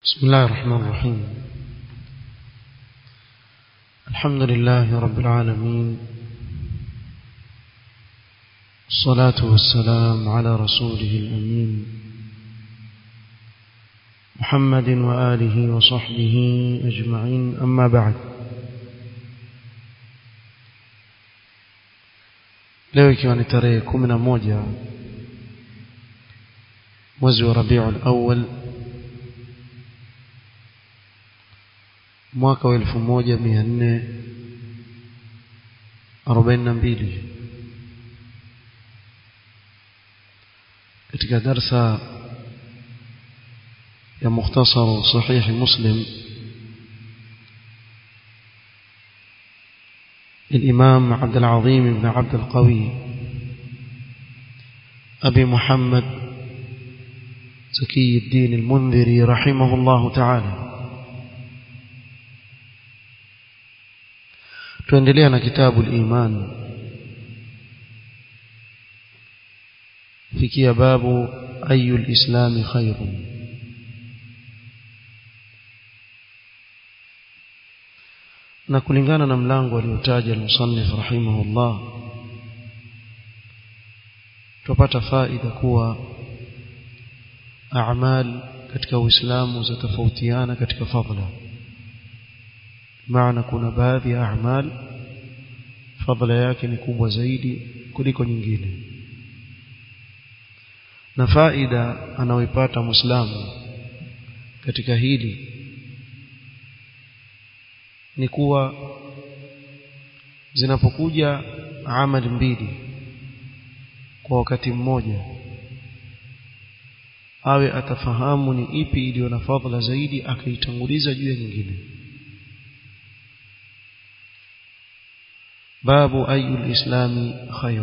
بسم الله الرحمن الرحيم الحمد لله رب العالمين الصلاة والسلام على رسوله الأمين محمد وآله وصحبه أجمعين أما بعد leo ikiwa ni tarehe kumi na moja mwezi wa rabiul awal mwaka wa elfu moja mia nne arobaini na mbili katika darsa ya mukhtasaru sahihi muslim الإمام عبد العظيم بن عبد القوي أبي محمد زكي الدين المنذري رحمه الله تعالى tuendelea na kitabu al-iman fikia babu ayu al-islam khairun na kulingana na mlango aliotaja al-musannif rahimahullah tupata faida kuwa a'mal katika uislamu zatofautiana katika fadhila maana kuna baadhi ya a'mal fadhila yake ni kubwa zaidi kuliko nyingine na faida anaoipata muislamu katika hili ni kuwa zinapokuja amali mbili kwa wakati mmoja awe atafahamu ni ipi iliyo na fadhila zaidi akaitanguliza juu ya nyingine باب أي الإسلام خير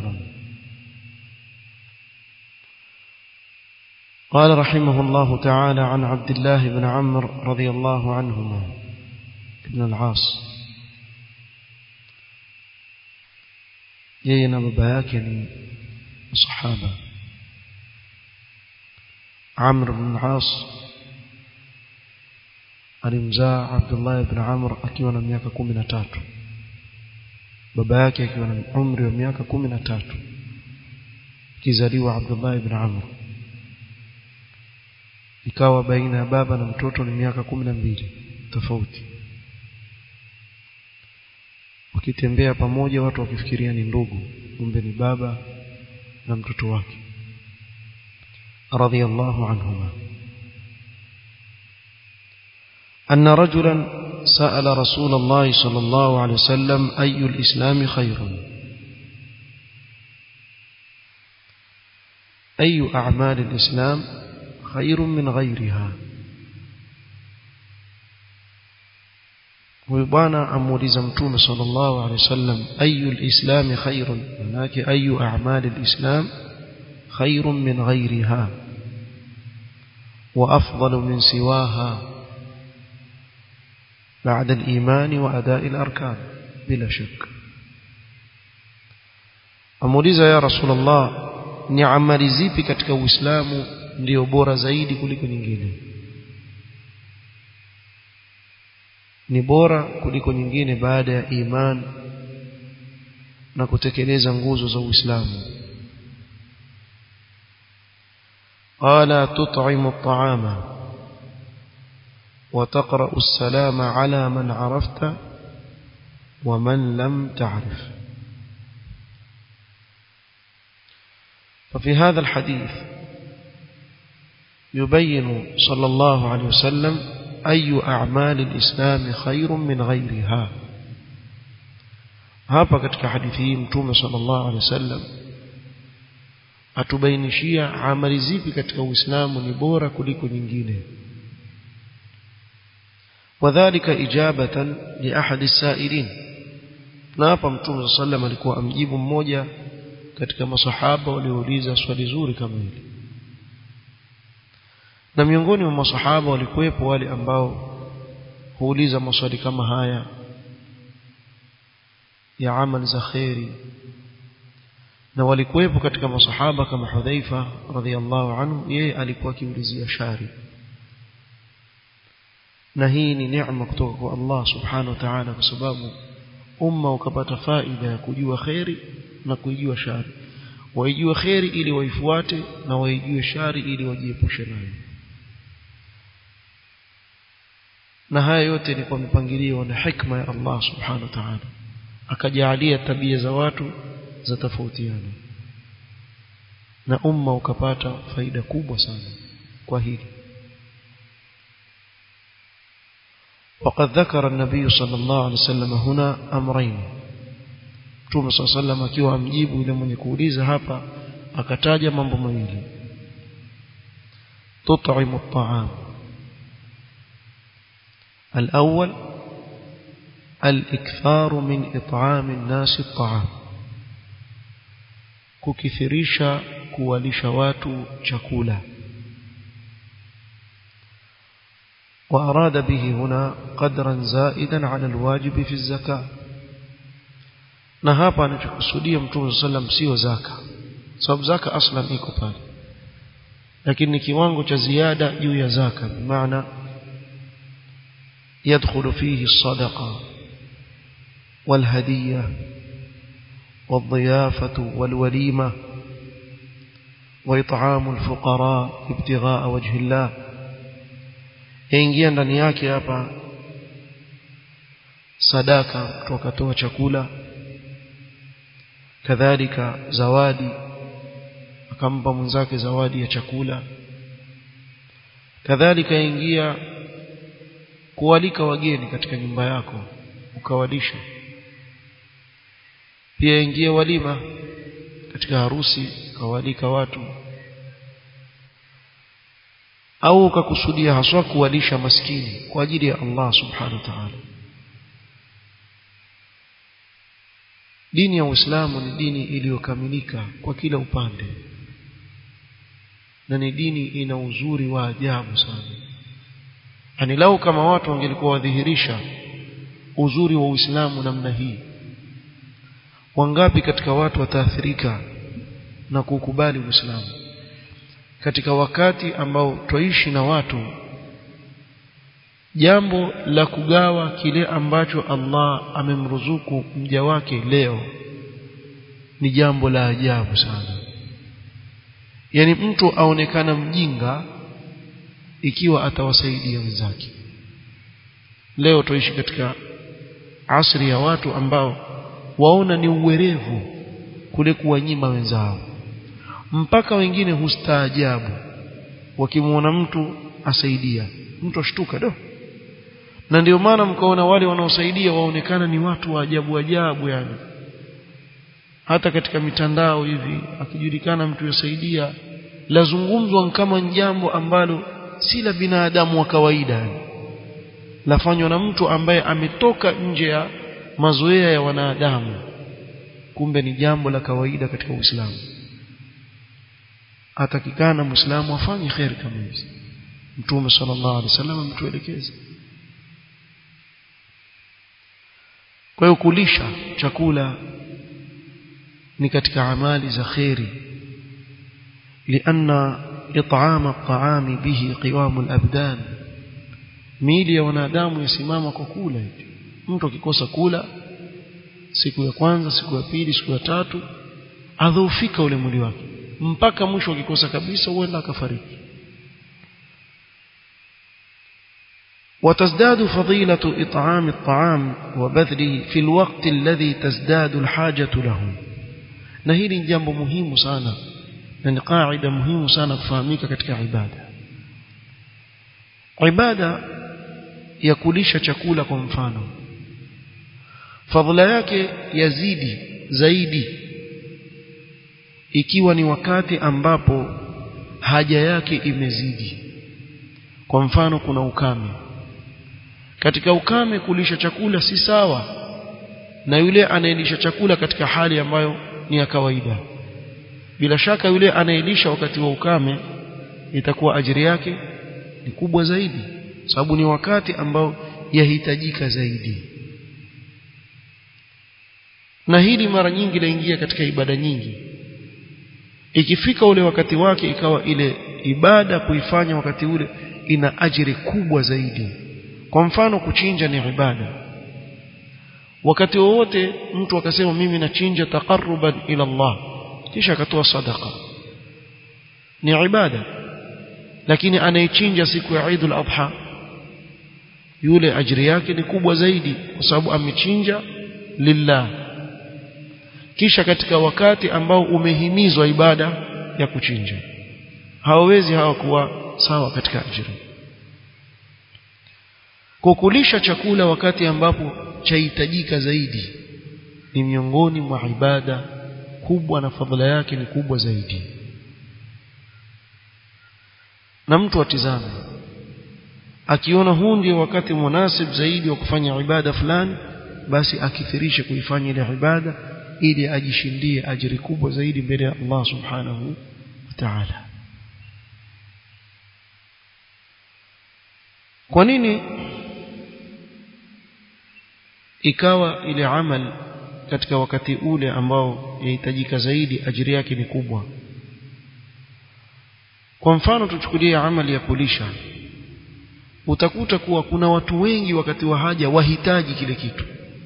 قال رحمه الله تعالى عن عبد الله بن عمرو رضي الله عنهما ابن العاص يينا بباكني صحابة عمرو بن العاص alimzaa Abdullah ibn Amr akiwa na miaka 13 baba yake akiwa na umri wa miaka kumi na tatu kizaliwa Abdullah ibn Amr ikawa baina ya baba na mtoto ni miaka kumi na mbili tofauti wakitembea pamoja watu wakifikiria ni ndugu kumbe ni baba na mtoto wake radhiyallahu anhuma أن رجلا سأل رسول الله صلى الله عليه وسلم أي الإسلام خير أي أعمال الإسلام خير من غيرها ويبانا أموليز متوم صلى الله عليه وسلم أي الإسلام خير هناك أي أعمال الإسلام خير من غيرها وأفضل من سواها بعد الإيمان وأداء الأركان بلا شك amuuliza ya rasulullah ni amali zipi katika uislamu ndio bora zaidi kuliko nyingine ni bora kuliko nyingine baada ya iman na kutekeleza nguzo za uislamu qala tut'imu at'ama وتقرأ السلام على من عرفت ومن لم تعرف ففي هذا الحديث يبين صلى الله عليه وسلم أي أعمال الإسلام خير من غيرها hapa katika hadithi hii mtume sallallahu alaihi wasallam atubainishia amali zipi katika uislamu ni bora kuliko nyingine وذلك إجابة لأحد السائلين na hapa mtume sallam alikuwa amjibu mmoja katika masahaba waliouliza swali zuri kama hili na miongoni mwa masahaba walikuwepo wale ambao huuliza maswali kama haya ya amal za khairi na walikuwepo katika masahaba kama Hudhaifa radhiallahu anhu yeye alikuwa akiulizia shari na hii ni neema kutoka kwa Allah subhanahu wa ta'ala kwa sababu umma ukapata faida ya kujua kheri na kuijua shari waijue kheri ili waifuate na waijue shari ili wajiepushe nayo na haya yote ni kwa mipangilio na hikma ya Allah subhanahu wa ta'ala akajalia tabia za watu za tofautiana na umma ukapata faida kubwa sana kwa hili وقد ذكر النبي صلى الله عليه وسلم هنا أمرين Mtume صلى الله عليه وسلم akiwa amjibu yule mwenye kuuliza hapa akataja mambo mawili تطعم الطعام الأول الإكثار من إطعام الناس الطعام kukithirisha kuwalisha watu chakula وأراد به هنا قدرا زائدا على الواجب في الزكاة na hapa anachokusudia mtume sallam sio zaka sababu zaka aslan iko pale lakini ni kiwango cha ziada juu ya zaka maana يدخل فيه الصدقة والهدية والضيافة والوليمة وإطعام الفقراء ابتغاء وجه الله yaingia ndani yake hapa sadaka kutoka toa chakula kadhalika zawadi akampa mwenzake zawadi ya chakula kadhalika yaingia kualika wageni katika nyumba yako ukawalisha pia ingia walima katika harusi ukawalika watu au ukakusudia haswa kuwalisha maskini kwa ajili ya Allah subhanahu wa ta'ala dini ya Uislamu ni dini iliyokamilika kwa kila upande na ni dini ina uzuri wa ajabu sana yani lau kama watu wangelikuwa wadhihirisha uzuri wa Uislamu namna hii wangapi katika watu wataathirika na kukubali Uislamu katika wakati ambao twaishi na watu jambo la kugawa kile ambacho Allah amemruzuku mja wake leo ni jambo la ajabu sana yani mtu aonekana mjinga ikiwa atawasaidia wenzake leo tuishi katika asri ya watu ambao waona ni uwerevu kule kuwanyima wenzao mpaka wengine hustaajabu wakimwona mtu asaidia mtu ashtuka do na ndio maana mkaona wale wanaosaidia waonekana ni watu wa ajabu ajabu yani hata katika mitandao hivi akijulikana mtu yasaidia lazungumzwa kama jambo ambalo si la binadamu wa kawaida yani lafanywa na mtu ambaye ametoka nje ya mazoea ya wanadamu kumbe ni jambo la kawaida katika Uislamu atakikana muislamu afanye khair kama hizi mtume sallallahu alaihi wasallam ametuelekeza kwa hiyo kulisha chakula ni katika amali za khairi لأن إطعام الطعام به قوام الأبدان miili ya wanadamu yasimama kwa kula hivi mtu akikosa kula siku ya kwanza siku ya pili siku ya tatu adhoofika ule mwili wake mpaka mwisho akikosa kabisa huenda akafariki وتزداد فضيلة إطعام الطعام وبذله في الوقت الذي تزداد الحاجة له na hili ni jambo muhimu sana na ni kaida muhimu sana kufahamika katika ibada ibada ya kulisha chakula kwa mfano fadhila yake yazidi zaidi ikiwa ni wakati ambapo haja yake imezidi kwa mfano kuna ukame katika ukame kulisha chakula si sawa na yule anayelisha chakula katika hali ambayo ni ya kawaida bila shaka yule anayelisha wakati wa ukame itakuwa ajiri yake ni kubwa zaidi sababu ni wakati ambao yahitajika zaidi na hili mara nyingi laingia katika ibada nyingi ikifika ule wakati wake ikawa ile ibada kuifanya wakati ule ina ajiri kubwa zaidi kwa mfano kuchinja ni ibada wakati wowote mtu akasema mimi nachinja taqarruban ila Allah kisha akatoa sadaqa ni ibada lakini anayechinja siku ya Eid al-Adha yule ajiri yake ni kubwa zaidi kwa sababu amechinja lillah kisha katika wakati ambao umehimizwa ibada ya kuchinja hawawezi hawa kuwa sawa katika ajira kukulisha chakula wakati ambapo chahitajika zaidi ni miongoni mwa ibada kubwa na fadhila yake ni kubwa zaidi na mtu atizame akiona huu ndio wakati munasib zaidi wa kufanya ibada fulani basi akithirishe kuifanya ile ibada ili ajishindie ajiri kubwa zaidi mbele ya Allah subhanahu wa ta'ala kwa nini ikawa ile amal katika wakati ule ambao yahitajika zaidi ajiri yake ni kubwa kwa mfano tuchukulie amali ya kulisha utakuta kuwa kuna watu wengi wakati wa haja wahitaji kile kitu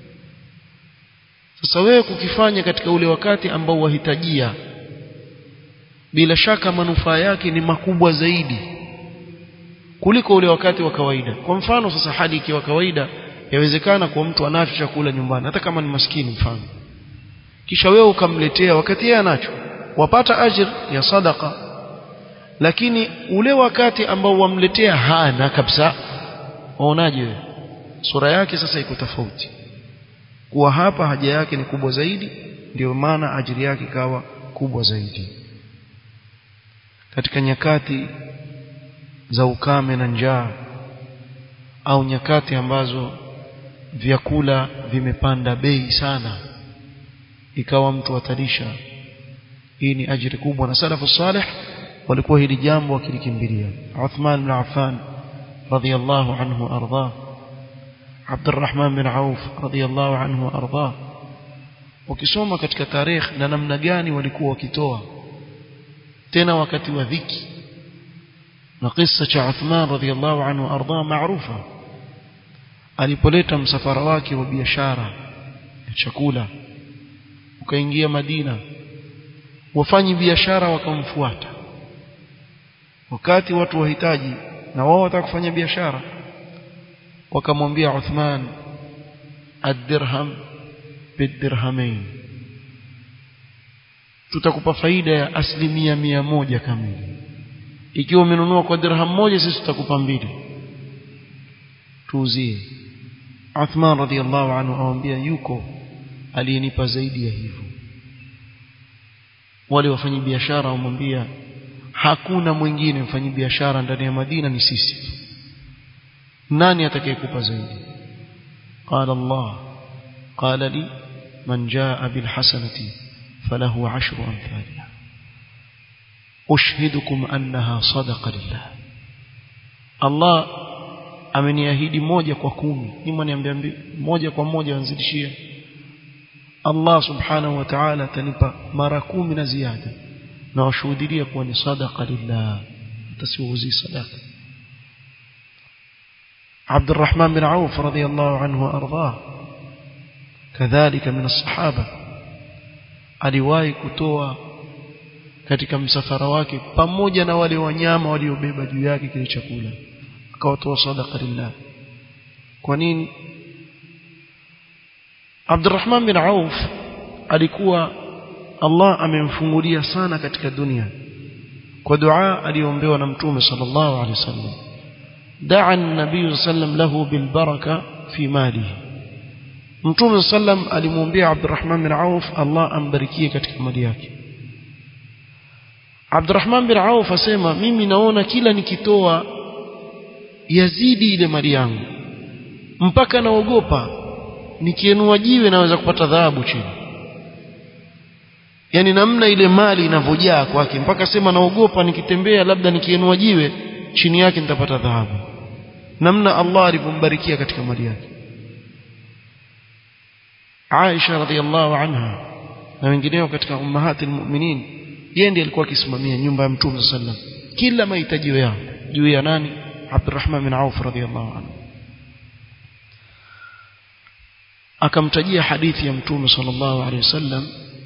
sasa wewe kukifanya katika ule wakati ambao wahitajia bila shaka manufaa yake ni makubwa zaidi kuliko ule wakati wa kawaida kwa mfano sasa hali ikiwa kawaida yawezekana kwa mtu anacho chakula nyumbani hata kama ni maskini mfano kisha wewe ukamletea wakati yeye anacho wapata ajir ya sadaka lakini ule wakati ambao wamletea hana kabisa waonaje wewe sura yake sasa iko tofauti kuwa hapa haja yake ni kubwa zaidi ndio maana ajiri yake ikawa kubwa zaidi katika nyakati za ukame na njaa au nyakati ambazo vyakula vimepanda bei sana ikawa mtu atalisha hii ni ajiri kubwa na salafu salih walikuwa hili jambo wakilikimbilia Uthman bin Affan radhiyallahu anhu arda عبد الرحمن بن عوف رضي الله عنه وارضاه ukisoma katika tarehe na namna gani walikuwa wakitoa tena wakati wa dhiki na kisa cha Uthman radhiyallahu anhu arda maarufa alipoleta msafara wake wa biashara ya chakula ukaingia Madina wafanyi biashara wakamfuata wakati watu wahitaji na wao wataka kufanya biashara wakamwambia Uthman ad-dirham bidirhamain tutakupa faida ya asilimia mia moja kamili ikiwa umenunua kwa dirham moja sisi tutakupa mbili tuuzie Uthman radhiallahu anhu awambia yuko aliyenipa zaidi ya hivyo wale wafanyi biashara wamwambia hakuna mwingine mfanyi biashara ndani ya Madina ni sisi nani atakayekupa zaidi qala Allah qala li man jaa bil hasanati falahu ashru amthaliha ushhidukum annaha sadaqa lillah Allah ameniahidi moja kwa kumi nima niambia moja kwa moja anzidishia Allah subhanahu wa ta'ala atanipa mara kumi na ziada na washuhudia kuwa ni sadaqa lillah tasiuzi sadaqa عبد الرحمن بن عوف رضي الله عنه وارضاه كذلك من الصحابه aliwahi kutoa katika msafara wake pamoja na wale wanyama waliobeba juu yake kile chakula akawatoa sadaqa lillah kwa nini Abdurrahman bin Auf alikuwa Allah amemfungulia sana katika dunia kwa dua aliyoombewa na Mtume sallallahu alaihi wasallam daa an-nabiy sallam lahu bil baraka fi malihi Mtume sallam alimwombea Abdurrahman bin Auf Allah ambarikie katika mali yake Abdurrahman bin Auf asema mimi naona kila nikitoa yazidi ile mali yangu mpaka naogopa nikienua jiwe naweza kupata dhahabu chini yani namna ile mali inavyojaa kwake mpaka sema naogopa nikitembea labda nikienua jiwe chini yake nitapata dhahabu namna Allah alivyombarikia katika mali yake Aisha radhiallahu anha na wengineo katika ummahati almu'minin yeye ndiye alikuwa akisimamia nyumba ya Mtume sallam kila mahitaji yao juu ya nani Abdurrahman bin Auf radhiallahu anhu akamtajia hadithi ya mtume sallallahu alaihi wasallam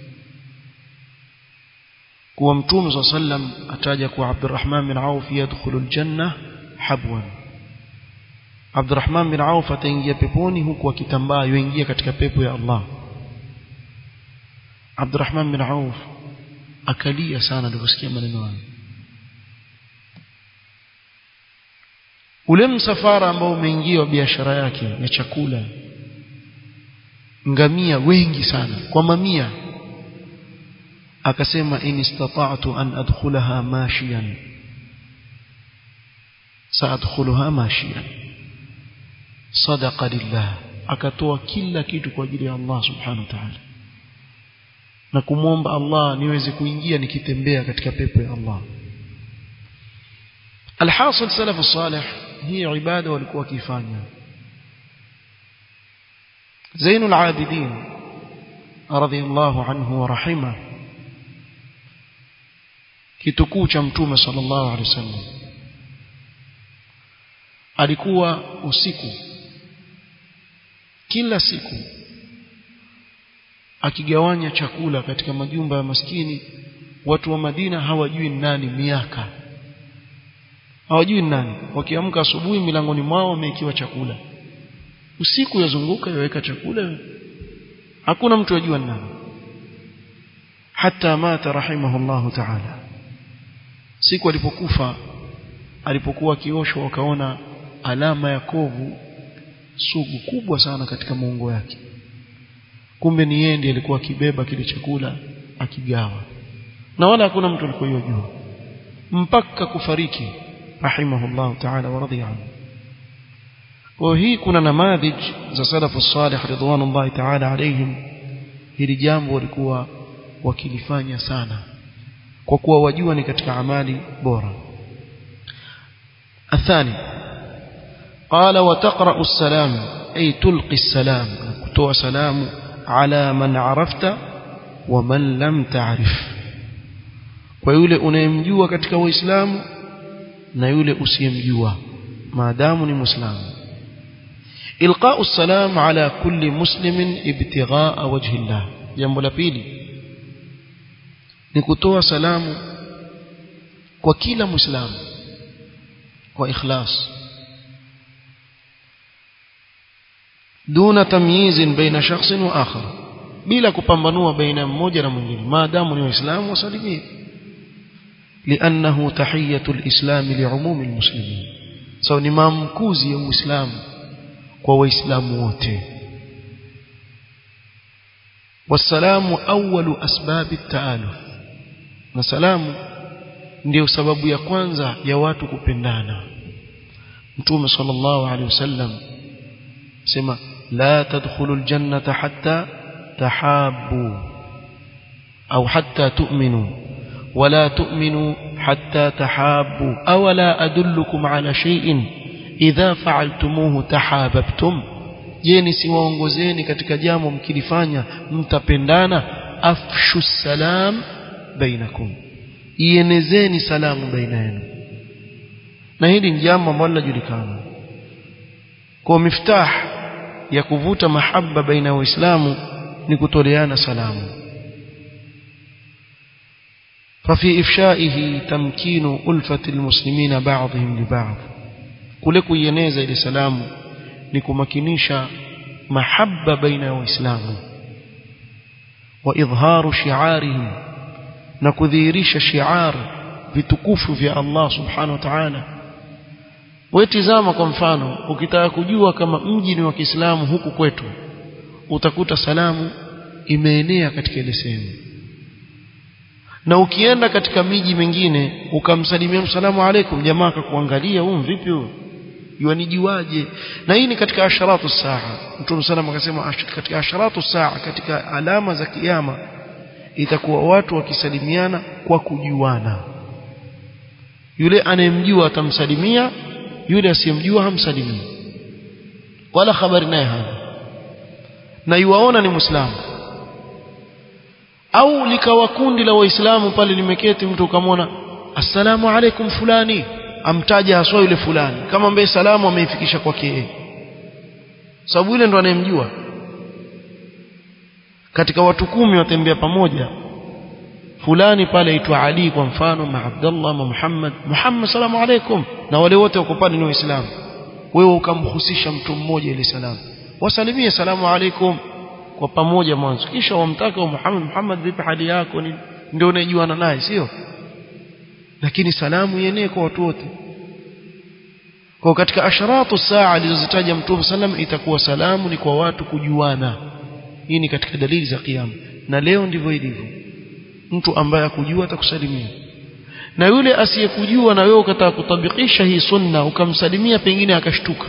kuwa mtume sallallahu alaihi wasallam ataja kuwa Abdurrahman bin Auf yadkhulu aljanna habwan Abdurrahman bin Auf ataingia peponi huku akitambaa yuingia katika pepo ya Allah Abdurrahman bin Auf akalia sana aliposikia maneno hayo ule msafara ambao umeingia wa biashara yake ya chakula ngamia wengi sana kwa mamia akasema in istata'tu an adkhulaha mashiyan saadkhuluha mashiyan sadaqa lillah akatoa kila kitu kwa ajili ya Allah subhanahu wa ta'ala na kumwomba Allah niweze kuingia nikitembea katika pepo ya Allah alhasil salafu salih hii ibada walikuwa wakifanya Zainul Abidin radhiyallahu anhu wa rahima kitukuu cha mtume sallallahu alaihi wasallam alikuwa usiku kila siku akigawanya chakula katika majumba ya maskini watu wa Madina hawajui nani miaka hawajui nani wakiamka asubuhi milangoni mwao wamekiwa chakula usiku yazunguka yaweka chakula hakuna mtu ajua nani hata mata rahimahullahu ta'ala siku alipokufa alipokuwa akioshwa wakaona alama ya kovu sugu kubwa sana katika muungo yake kumbe ni yeye ndiye alikuwa akibeba kile chakula akigawa na wala hakuna mtu alikuwa yojua mpaka kufariki rahimahullah ta'ala wa radhiya anhu kwa hii kuna namadhij za salafu salih ridwanullahi ta'ala alayhim hili jambo walikuwa wakilifanya sana kwa kuwa wajua ni katika amali bora الثاني قال وتقرأ السلام أي تلقي السلام كتوى سلام على من عرفت ومن لم تعرف ويولي unayemjua katika waislamu na yule usiyemjua maadamu ni muislamu ilqa'u السلام على كل مسلم ابتغاء وجه الله jambo la pili ni kutoa salamu kwa kila muislamu kwa ikhlas duna tamyiz baina shakhsin wa akhar bila kupambanua baina mmoja na mwingine maadamu ni waislamu wasalimie لانه تحيه الاسلام لعموم المسلمين سو ni maamkuzi ya uislamu kwa waislamu wote والسلام اول اسباب التآلف na salamu ndio sababu ya kwanza ya watu kupendana mtume sallallahu alaihi wasallam sema la tadkhulul jannata hatta tahabbu au hatta tu'minu ولا تؤمنوا حتى تحابوا أولا أدلكم على شيء إذا فعلتموه تحاببتم jeni siwaongozeni katika jambo mkilifanya mtapendana afshu salam bainakum ienezeni salamu baina yenu na hili ni jambo ambalo linajulikana kwa miftah ya kuvuta mahaba baina ya waislamu ni kutoleana salamu ففي إفشائه تمكين ألفة المسلمين بعضهم لبعض kule kuieneza ile salamu ni kumakinisha mahaba baina ya waislamu wa idharu shi'arihim na kudhihirisha shi'ar vitukufu vya Allah subhanahu wa ta'ala wetizama kwa mfano ukitaka kujua kama mji ni wa Kiislamu huku kwetu utakuta salamu imeenea katika ile sehemu na ukienda katika miji mingine ukamsalimia msalamu alaikum jamaa akakuangalia huyu vipi huyu yuanijuaje na hii ni katika asharatu saa mtume sallam akasema katika asharatu saa katika alama za kiyama itakuwa watu wakisalimiana kwa kujuana yule anayemjua atamsalimia yule asiyemjua hamsalimii wala habari naye hana na yuwaona ni muislamu au likawa kundi la waislamu pale limeketi mtu ukamwona assalamu alaikum fulani amtaja haswa yule fulani kama ambaye salamu ameifikisha kwake yeye sababu yule ndo anayemjua katika watu kumi watembea pamoja fulani pale aitwa Ali kwa mfano ma Abdullah ma Muhammad Muhammad salamu alaikum na wale wote wako pale ni waislamu wewe ukamhusisha mtu mmoja ile salamu wasalimie salamu alaikum kwa pamoja mwanzo kisha wamtaka wa Muhammad Muhammad vipi hali yako ni ndio unajuana naye sio lakini salamu yenyewe kwa watu wote kwa katika asharatu saa alizozitaja Mtume sallam itakuwa salamu ni kwa watu kujuana hii ni katika dalili za kiyama na leo ndivyo ilivyo mtu ambaye akujua atakusalimia na yule asiyekujua na wewe ukataka kutabikisha hii sunna ukamsalimia pengine akashtuka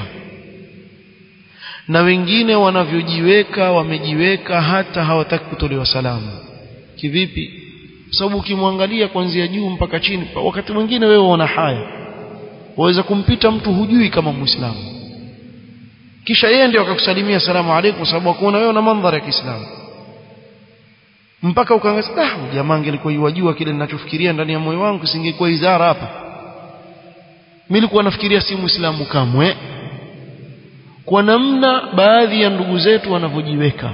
na wengine wanavyojiweka wamejiweka hata hawataki kutolewa salamu kivipi sababu ukimwangalia kuanzia juu mpaka chini wakati mwingine wewe una haya waweza kumpita mtu hujui kama muislamu kisha yeye ndio akakusalimia salamu alaykum sababu akuona wewe na mandhari ya Kiislamu mpaka ukaangalia ah jamaa angelikuwa yajua kile ninachofikiria ndani ya moyo wangu singekuwa izara hapa mimi nilikuwa nafikiria si muislamu kamwe kwa namna baadhi ya ndugu zetu wanavyojiweka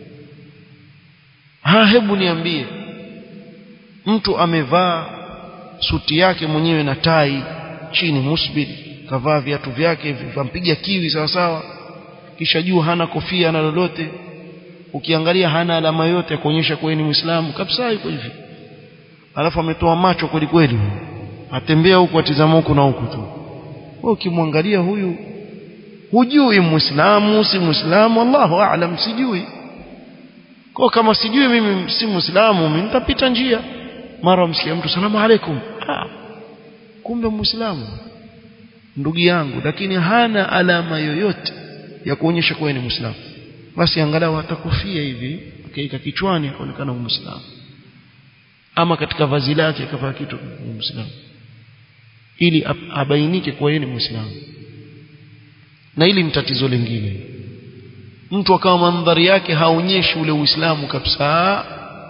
ha hebu niambie mtu amevaa suti yake mwenyewe na tai chini musbil kavaa viatu vyake vampiga kiwi sawa sawa kisha juu hana kofia na lolote ukiangalia hana alama yote ya kuonyesha kuwa ni Muislamu kabisa yuko hivi alafu ametoa macho kweli kweli atembea huku atizama huku na huku tu wewe ukimwangalia huyu hujui Muislamu si Muislamu Allahu aalam sijui kwa kama sijui mimi si Muislamu mimi nitapita njia mara msikia mtu salamu alaikum ah kumbe Muislamu ndugu yangu lakini hana alama yoyote ya kuonyesha kuwa ni Muislamu basi angalau atakufia hivi akaika kichwani akaonekana Muislamu ama katika vazi lake akavaa kitu Muislamu ili abainike kuwa yeye ni Muislamu na hili ni tatizo lingine mtu akawa mandhari yake haonyeshi ule Uislamu kabisa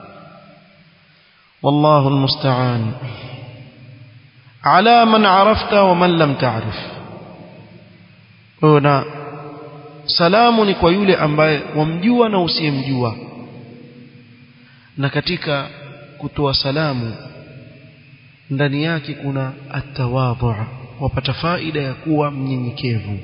والله المستعان على من عرفت ومن لم تعرف هنا salamu ni kwa yule ambaye wamjua na usiyemjua na katika kutoa salamu ndani yake kuna atawadhu wapata faida ya kuwa mnyenyekevu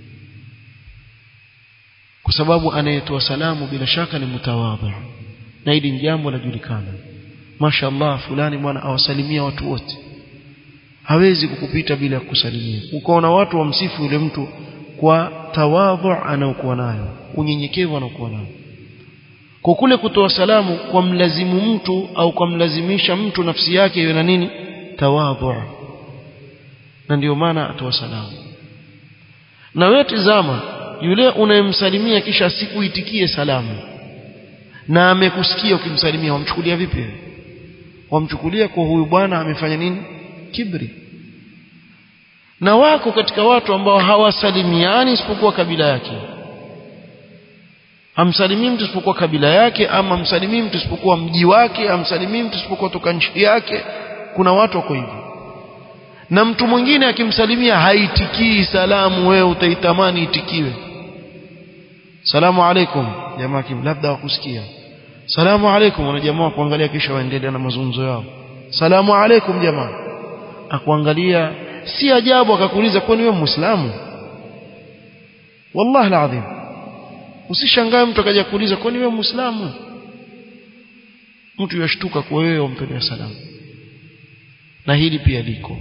kwa sababu anayetoa salamu bila shaka ni mtawadhu na hili ni jambo lajulikana mashaallah fulani bwana awasalimia watu wote hawezi kukupita bila kusalimia ukaona watu wamsifu yule mtu kwa tawadhu anaokuwa nayo unyenyekevu anaokuwa nayo kwa kule kutoa salamu kwa mlazimu mtu au kwa mlazimisha mtu nafsi yake iwe na nini tawadhu na ndio maana atoa salamu na wewe tizama yule unayemsalimia kisha sikuitikie salamu na amekusikia ukimsalimia wamchukulia vipi wamchukulia kwa huyu bwana amefanya nini kibri na wako katika watu ambao hawasalimiani isipokuwa kabila yake hamsalimii mtu isipokuwa kabila yake ama hamsalimii mtu isipokuwa mji wake hamsalimii mtu isipokuwa toka nchi yake kuna watu wako hivyo na mtu mwingine akimsalimia haitikii salamu wewe utaitamani itikiwe salamu alaikum jamaa labda wakusikia salamu alaikum wana jamaa kuangalia kisha waendelea na mazungumzo yao salamu alaikum jamaa akuangalia si ajabu akakuuliza kwani wewe muislamu wallahi alazim usishangae mtu akaja kuuliza kwani wewe muislamu mtu yashtuka kwa wewe umpelea salamu na hili pia liko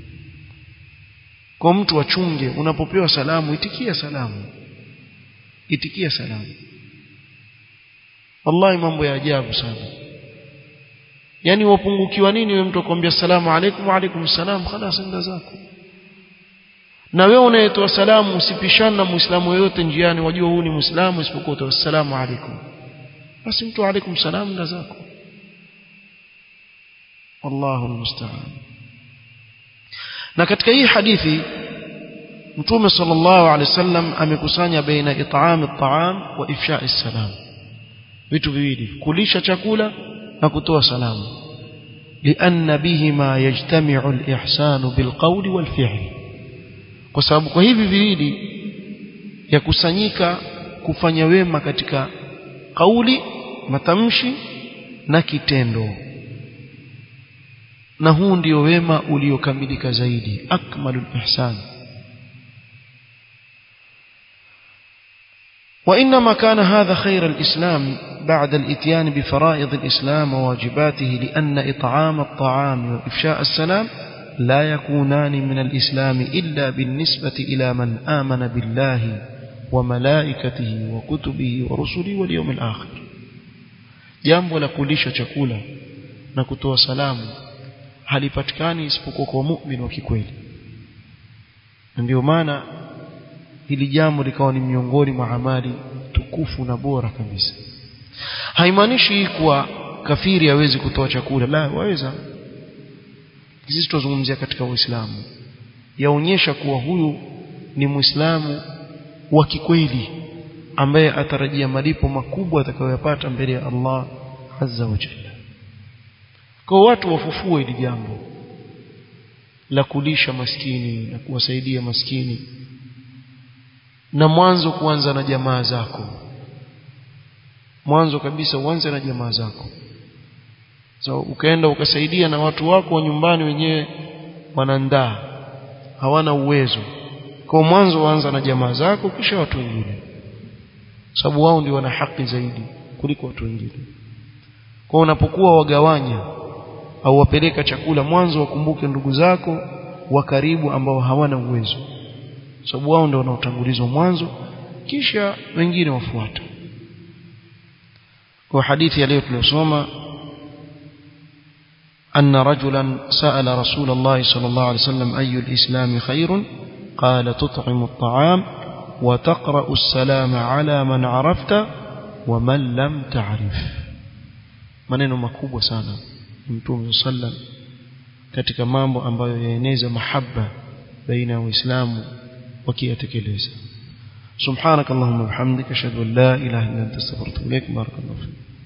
kwa mtu achunge unapopewa salamu itikia salamu itikia salamu wallahi mambo ya ajabu sana yani wapungukiwa nini wewe mtu akwambia salamu alaikum wa alaikum salam khalas enda zako na wewe unayetoa salamu usipishane na muislamu yoyote njiani wajua huu ni muislamu isipokuwa utoa salamu alaikum basi mtu alaikum salam enda zako wallahu almusta'an na katika hii hadithi mtume sallallahu alaihi wasallam amekusanya baina it'am at-ta'am wa ifsha as-salam vitu viwili kulisha chakula na kutoa salamu lianna bihima yajtami'u al-ihsan bilqawli wal-fi'l kwa sababu kwa hivi viwili yakusanyika kufanya wema katika kauli matamshi na kitendo na huu ndio wema uliokamilika zaidi akmalul ihsan وإنما كان هذا خير الإسلام بعد الإتيان بفرائض الإسلام وواجباته لأن إطعام الطعام وإفشاء السلام لا يكونان من الإسلام إلا بالنسبة إلى من آمن بالله وملائكته وكتبه ورسله واليوم الآخر jambo la kulisha chakula na kutoa salamu halipatikani isipokuwa kwa mu'min wa kikweli ndio maana hili jambo likawa ni miongoni mwa amali tukufu na bora kabisa haimaanishi kuwa kafiri hawezi kutoa chakula la waweza sisi tuzungumzia katika uislamu yaonyesha kuwa huyu ni muislamu wa kikweli ambaye atarajia malipo makubwa atakayoyapata mbele ya Allah azza wa jalla kwa watu wafufue hili jambo la kulisha maskini na kuwasaidia maskini na mwanzo kuanza na jamaa zako mwanzo kabisa uanze na jamaa zako so ukaenda ukasaidia na watu wako wa nyumbani wenyewe wanandaa hawana uwezo kwa mwanzo waanza na jamaa zako kisha watu wengine sababu wao ndio wana haki zaidi kuliko watu wengine kwa unapokuwa wagawanya au wapeleka chakula mwanzo wakumbuke ndugu zako wa karibu ambao hawana uwezo sababu wao ndio wanaotangulizwa mwanzo kisha wengine wafuata kwa hadithi ya leo tuliosoma أن رجلا سأل رسول الله صلى الله عليه وسلم أي الإسلام خير قال تطعم الطعام وتقرأ السلام على من عرفت ومن لم تعرف maneno makubwa sana mtume sallam katika mambo ambayo yaeneza mahaba baina ya waislamu wakiyatekeleza subhanakallahumma wa bihamdika ashhadu an la ilaha illa anta astaghfiruka wa atubu ilaik barakallahu fik